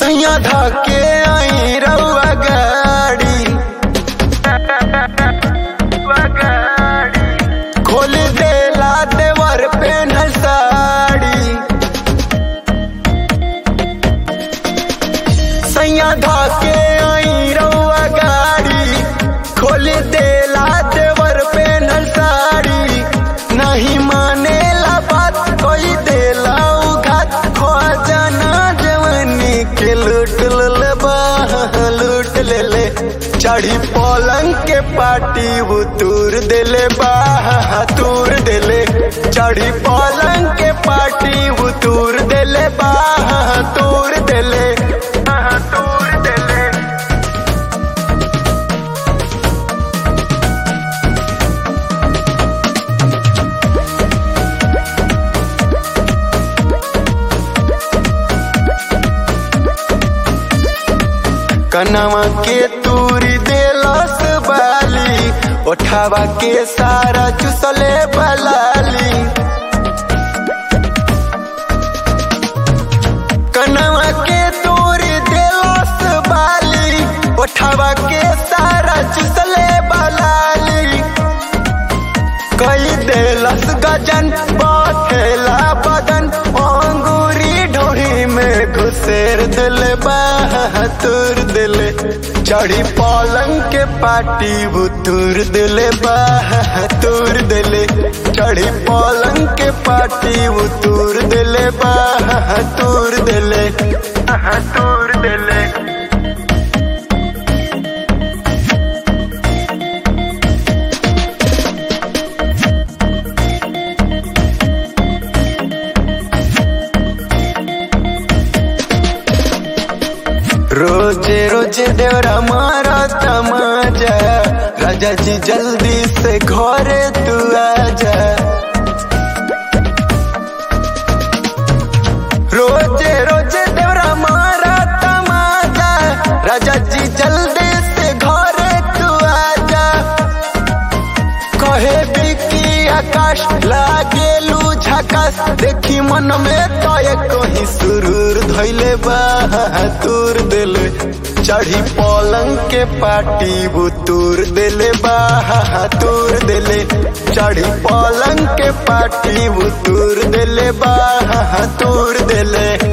सैया धके आई रउआ गाड़ी खोल देला देवर पेनल साड़ी सैया धके आई रउआ गाड़ी खोल देला देवर पेनल साड़ी नहीं मानेला बात कोई देला उघात खो जाना जवानी के लूट ले लूट ले ले चढ़ी पलंग के पाटी उतूर देले बाह तूर देले चढ़ी पलंग के पाटी उतूर देले बाह तूर देले बाह तूर देले कनवा के तूरी देलस बाली ओठावा के सारा चुसले बलाली कनवा के तूरी देलस बाली ओठावा के सारा चुसले बलाली कई देलस गजन बखेला बदन अंगूरी ढोरी में घुसेर दिल बहातुर दिल चढ़ी पलंग के पाटी बुतुर दिल बहातुर दिल चढ़ी पलंग के पाटी बुतुर दिल बहातुर दिल बहातुर दिल रोजे रोजे देवरा मारा तमाजा राजा जी जल्दी से घरे तू आजा रोजे रोजे देवरा मारा तमाजा राजा जी जल्दी से घरे तू आजा कहे बिकी आकाश लागेलू झकास देखी मन में तो कहीं सुरूर धैले बहातुर दिले चढ़ी पलंग के पाटी बुतूर दिले बहातुर दिले चढ़ी पलंग के पाटी बुतूर दिले बहातुर दिले